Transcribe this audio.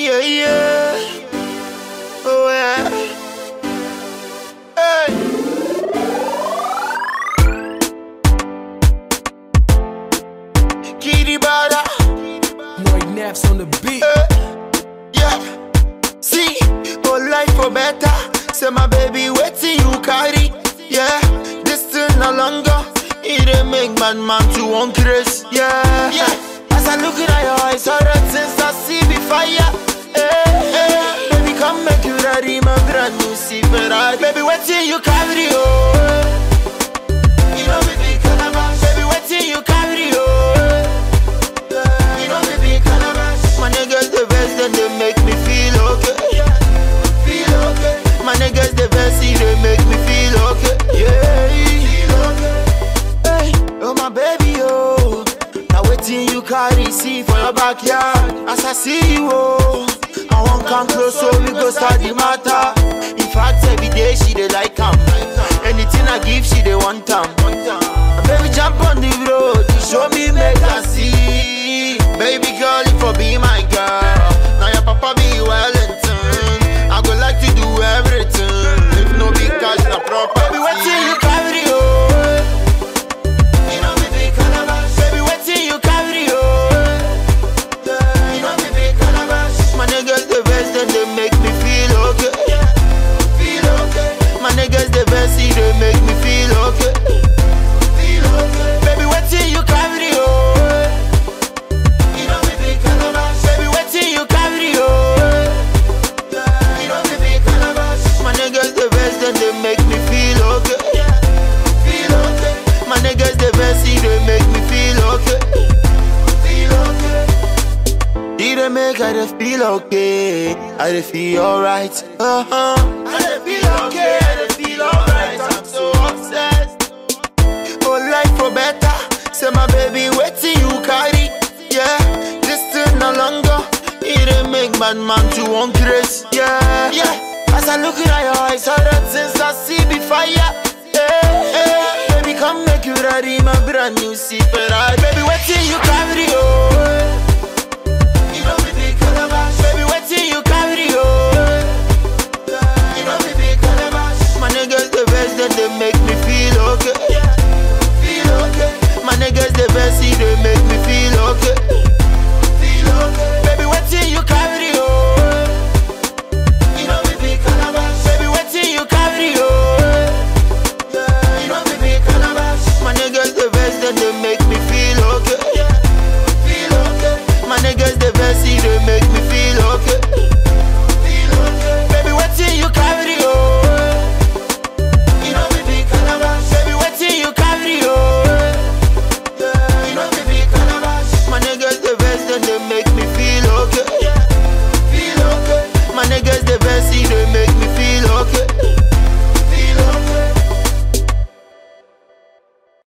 Yeah, yeah. Oh, yeah. Hey. Kitty Bada. Lloyd Naps on the beat. Eh. Yeah. See, oh, life for better. Say, my baby, waiting you carry. Yeah. This still no longer. It ain't make man man to one grace. Yeah. Yeah. As I look at your eyes, all that since I see be fire. Hey, hey. Baby, come make you ready, my brand new Silverado. Baby, waiting you carry, oh. You know me big calabash. Baby, waiting you carry, oh. You know me big calabash. My niggas the best, then they make me feel okay. Feel okay. My niggas the best, see they make me feel okay. Yeah. Feel okay. Hey, oh my baby, oh. Now waiting you carry see for your backyard. As I see you, oh. I won't come close, so we go start the matter. In fact, every day she dey like am. Anything I give, she dey want am. Baby, jump on the road, you show me make I see. Baby girl, you for be my girl. Now your papa be Wellington. I go like to do everything. If no big cash, na proper. Baby, waiting you carry, oh. You know me big calabash. Baby, waiting you carry, oh. You know me big calabash. My niggas the best, then they make me feel okay. Feel okay. My niggas the best, see they make me feel okay. Feel okay. Baby, waiting you carry, oh. You know me big calabash. Baby, waiting you carry, oh. You know me big calabash. My niggas the best, then they make me feel okay. Feel okay. My niggas the best, see they make me feel okay. Feel okay. Did they make I dey feel okay? I dey feel alright. Uh huh. I dey feel okay. I dey feel alright. I'm so obsessed. Oh, life for better. Say my baby, waiting you carry. Yeah, this still no longer. It ain't make bad man to one grace. Yeah, yeah. As I look at your eyes, all that since I see be fire. Hey, hey. Baby, come make you ready, my brand new Silverado. Baby, waiting you carry, oh. You know me big calabash. Baby, waiting you carry, oh. You know me big calabash. My niggas the best, then they make me feel okay. Feel okay. My niggas the best, see they make me feel okay. Feel okay. Baby, waiting you carry, oh. You know me big calabash. Baby, waiting you carry, oh. You know me big calabash. My niggas the best, then they make me feel okay. Feel okay. My niggas the best, see they make